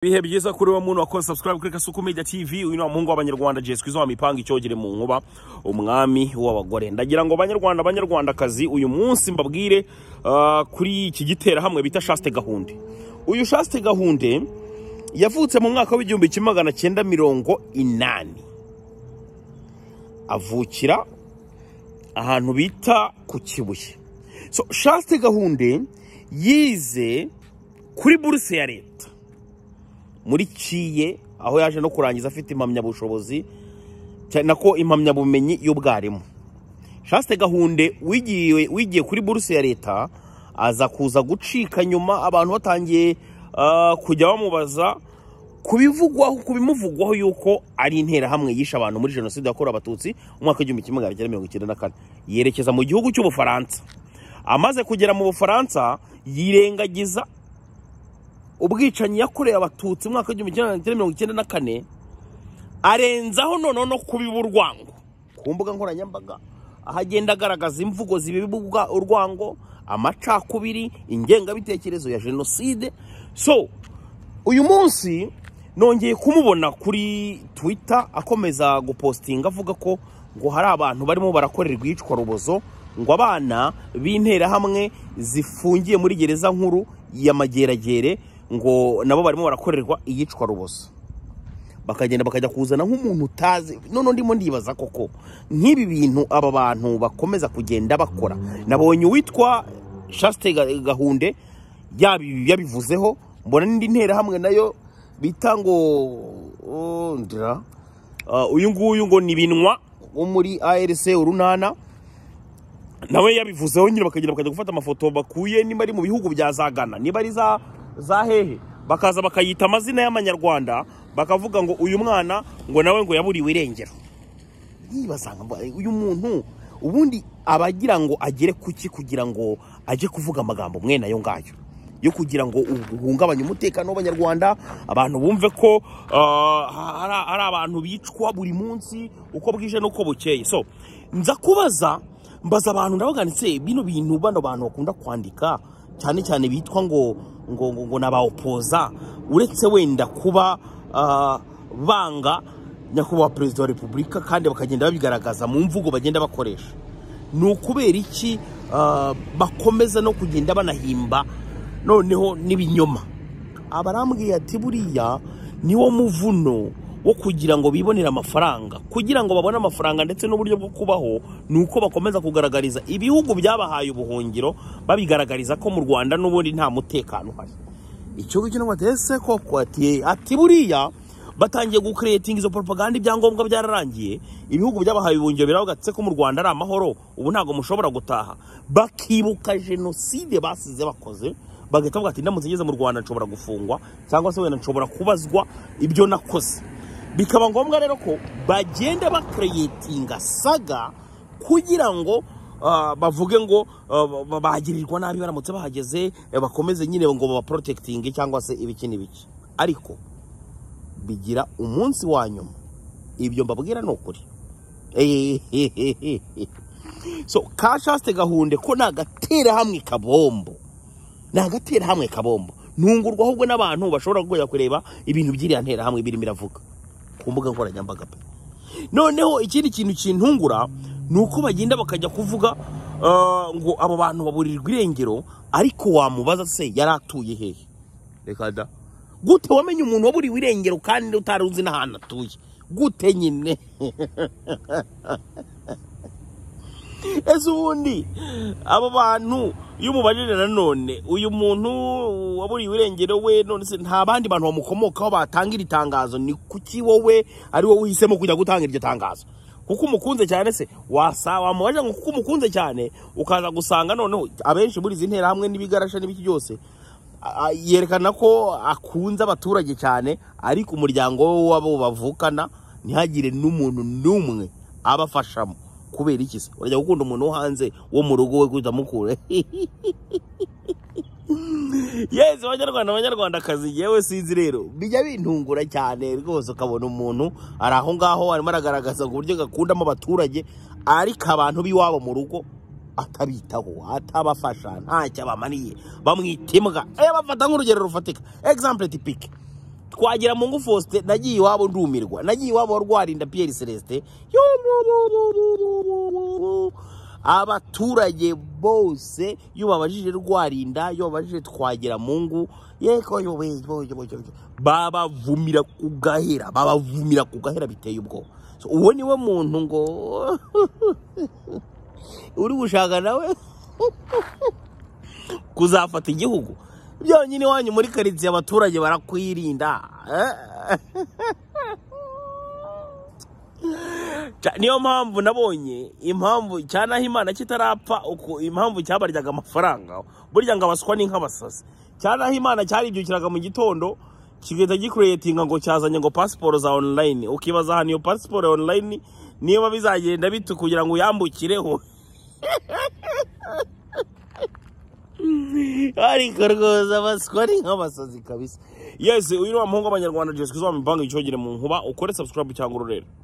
ibihe byiza kuri we muntu wakoze subscribe kuri kasuku media tv uyu ni umuhungu w'abanyarwanda jesi kwizo mipanga icyogere mu nkuba umwami w'abagore ndagira ngo banyarwanda banyarwandakazi uyu munsi mbabwire ah, kuri iki gitera hamwe bita shaste gahunde uyu shaste gahunde yavutse mu mwaka w'igihumbi kimwe magana cyenda mirongo inani avukira ahantu bita ku kibuye so shaste gahunde yize kuri buruse ya leta muri kiye aho yaje no kurangiza afite impamyabushobozi cyane ko impamyabumenyi y'ubwarimu shaste gahunde wigiye wigiye kuri buruse ya leta aza kuza gucika nyuma abantu batangiye ah, kujya bamubaza ku bivugwaho ku bimuvugwaho y'uko ari interahamwe yishe abantu muri jenoside yakorewe abatutsi mu mwaka w'igihumbi kimwe magana cyenda mirongo icyenda na kane yerekeza mu gihugu cy'ubufaransa amaze kugera mu bufaransa yirengagiza ubwicanyi yakorewe abatutsi mu mwaka w'igihumbi kimwe magana cyenda mirongo icyenda na kane arenzaho noneho no kubiba urwango ku mbuga nkoranyambaga aho agenda agaragaza imvugo zibiba ubwa- urwango amacakubiri ingengabitekerezo ya jenoside so uyu munsi nongeye kumubona kuri twitter akomeza gupostinga avuga ko ngo hari abantu barimo barakorerwa iyicwa rubozo ngo abana b'interahamwe zifungiye muri gereza nkuru ya mageragere ngo nabo barimo barakorerwa iyicwa rubozo bakagenda bakajya kuzana nk'umuntu utazi none ndimo ndibaza koko nk'ibi bintu aba bantu bakomeza kugenda bakora nabonye uwitwa shaste Ga- gahunde yabi- yabivuzeho mbona n'indi nterahamwe nayo bita ngo oh, ndira Ah, uyu nguyu ngo ni binwa wo muri arc urunana nawe yabivuzeho nyine bakagenda bakajya gufata amafoto bakuye niba ari mu bihugu bya za Ghana niba ari za za hehe bakaza bakayita amazina y'amanyarwanda bakavuga ngo uyu mwana ngo nawe ngo yaburiwe irengero yibasanga uyu muntu ubundi aba agira ngo agere kuki kugira ngo ajye kuvuga amagambo mwene ayo ngayo yo kugira ngo uhungabanye umutekano w'abanyarwanda abantu bumve ko ah, hari hari abantu bicwa buri munsi uko bwije n'uko bukeye so nza kubaza mbaza abantu ndabaganitse bino bintu bano bantu bakunda kwandika cyane cyane bitwa ngo ngo ngo, ngo nabawopoza uretse wenda kuba ah, banga nyakubahwa perezida wa repubulika kandi bakagenda babigaragaza mu mvugo bagenda bakoresha ni ukubera iki ah, bakomeza no kugenda banahimba noneho n'ibinyoma abarambwiye ati buriya niwo muvuno wo kugira ngo bibonere amafaranga kugira ngo babone amafaranga ndetse n'uburyo bwo kubaho ni uko bakomeza kugaragariza ibihugu byabahaye ubuhungiro babigaragariza ko mu rwanda n'ubundi nta mutekano uhari icyo ngicyo ntabwo batese koko ati ati buriya batangiye gukuretinga izo propaganda ibyangombwa byararangiye ibihugu by'abahaye ubuhungiro biravuga ndetse ko mu rwanda ari amahoro ubu ntabwo mushobora gutaha bakibuka jenoside basize bakoze bagahita bavuga ati ndamutse ngeze mu rwanda nshobora gufungwa cyangwa se wenda nshobora kubazwa ibyo nakoze bikaba ngombwa rero ko bagenda bakuretinga saga kugira ngo ah, bavuge ngo ah, ba- bagirirwa nabi baramutse bahageze eh, bakomeze nyine ngo babaporotekitinge cyangwa se ibiki n'ibiki ariko bigira umunsi wa nyuma ibyo mbabwira ni ukuri Ehehehehe. so ka shaste gahunde ko ni agaterahamwe kabombo ni agaterahamwe kabombo ntungurwa ahubwo n'abantu bashobora kujya kureba ibintu by'iriya nterahamwe birimo iravuga ku mbuga nkoranyambaga pe noneho ikindi kintu kintungura ni uko bagenda bakajya kuvuga ah, ngo abo bantu baburirwa irengero ariko wamubaza se yari atuye hehe reka da gute wamenye umuntu waburiwe irengero kandi utari uzi n'ahantu atuye gute nyine ese ubundi abo bantu iyo umubajije nanone uyu muntu waburiwe irengero we none se nta bandi bantu bamukomokaho batanga iri tangazo ni kuki wowe ari wowe uhisemo kujya gutanga iryo tangazo kuko umukunze cyane se wasa wamubaje ngo kuko umukunze cyane ukaza gusanga noneho abenshi muri izi nterahamwe n'ibigarasha n'ibiki byose a- a- yerekana ko akunze abaturage cyane ariko umuryango we w'abo bavukana ntihagire n'umuntu n'umwe abafashamo kubera iki se urajya gukunda umuntu wo hanze wo mu rugo we guhita mukura yesi abanyarwanda abanyarwandakazi yewe sinzi rero bijya bintungura cyane rwose ukabona umuntu ari aho ngaho arimo aragaragaza ngo uburyo gakundamo abaturage ariko abantu b'iwabo mu rugo atabitaho atabafasha ntacyo abamaniye bamwita imbwa Eh, bafata nk'urugero rufatika example tipike twagira mu ngufu faustin nagiye iwabo ndumirwa nagiye iwabo warwarinda piyeri celestin abaturage bose iyo babajije rwarinda iyo babajije twagira mu ngu yeko babavumira ku gahera babavumira ku gahera biteye ubwoba So, uwo niwe muntu ngo uri gushaka nawe kuzafata igihugu byonyine iwanyu muri karitsiye abaturage barakwirinda Eh? Ca- niyo mpamvu nabonye impamvu cyanaho imana kitarapfa uko impamvu cyabaryaga amafaranga burya ngo abaswa ni nk'abasazi cyanaho imana cyaribyukiraga mu gitondo kigahita gikuretinga ngo cyazanye ngo pasiporo za online ukibaza ahantu iyo pasiporo ya online niba bizagenda bite kugira ngo uyambukireho ariko rwose abaswa ni nk'abasazi kabisa yesi uyu ni wa muhungu w'abanyarwanda jesikizi wa mibango icyogere mu nkuba ukore subscribe cyangwa ururere